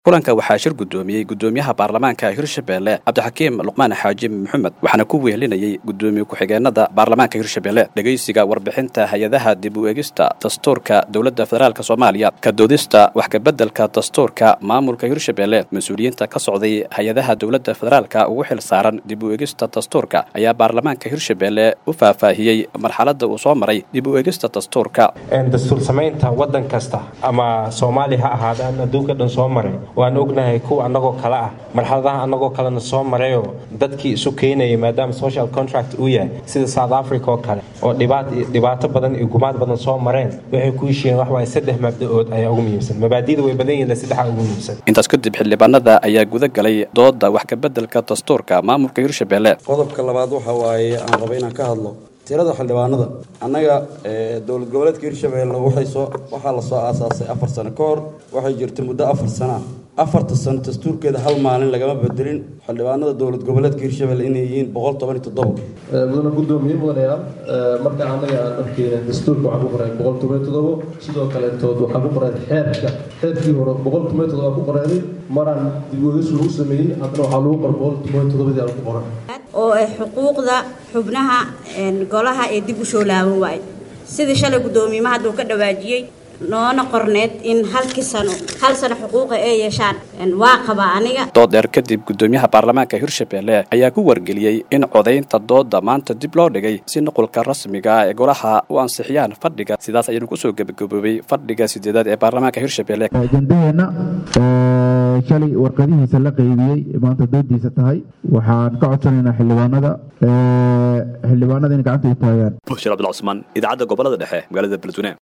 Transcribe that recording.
kulanka waxaa shir guddoomiyey guddoomiyaha baarlamaanka hirshabelle cabdixakiim luqmaan xaaji maxamed waxaana ku wehelinayey guddoomiye ku-xigeenada baarlamaanka hirshabelle dhegaysiga warbixinta hay-adaha dib u eegista dastuurka dowladda federaalk soomaaliya ka doodista wax kabeddelka dastuurka maamulka hirshabelle mas-uuliyiinta ka socday hay-adaha dowladda federaalka ugu xil saaran dib u eegista dastuurka ayaa baarlamaanka hirshabelle u faahfaahiyey marxaladda uu soo maray dib u eegista dastuurka dastuur samaynta wadan kasta ama soomaaliya ha ahaadaan adduunka dhan soo maray waan ognahay kuwa annagoo kale ah marxaladaha annagoo kalena soo marayoo dadkii isu keenayay maadaama social contract uu yahay sida south africa oo kale oo dhibaato badan iyo gumaad badan soo mareen waxay ku heshiiyeen waxwaay saddex mabda-ood ayaa ugu muhiimsan mabaadida way badan yihin saddexaa ugu muhiimsan intaas kadib xildhibaanada ayaa guda galay dooda wax kabeddelka dastuurka maamulka hirshabelle qodobka labaad waxa waaye aan raba inaan ka hadlo tirada xildhibaanada annaga dowlad goboleedka hirshabelle waxaa la soo aasaasay afar sano ka hor waxay jirtay muddo afar sana ah afarta sano dastuurkeeda hal maalin lagama bedelin xildhibaanada dowlad goboleedka hirshabelle inay yihiin boqol toban iyo toddoba mudana guddoomiye mudanayaal marka annaga aan dharkeena dastuurka waxaa ku qoray boqol toban iyo toddobo sidoo kaletood waxaa ku qoray xeerka xeerkii hore boqol toban iyo toddoba ku qoreenay maraan dibwegis lagu sameeyey haddana waxaa lagu qor boqol toban iyo toddobadii aan ku qoran oo ay xuquuqda xubnaha golaha ee dib u soo laaban waay sidii shalay guddoomiyimaha hadduu ka dhawaajiyey noona qorneed in halkii sano hal sano xuquuqa ay yeeshaan waa qabaa aniga dood dheer kadib guddoomiyaha baarlamaanka hirshabelle ayaa ku wargeliyey in codaynta dooda maanta dib loo dhigay si nuqulka rasmiga ee golaha u ansixiyaan fadhiga sidaas ayaynu kusoo gebagaboobay fadhiga sideedaad ee baarlamaanka hirshabelle ajendaheena shalay warqadihiisa la qaybiyey maanta doodiisa tahay waxaan ka codsanaynaa xildhibaanada xildhibaanada in gacanta u taagaan bushir abdulcusmaan idaacadda gobolada dhexe magaalada beledweyne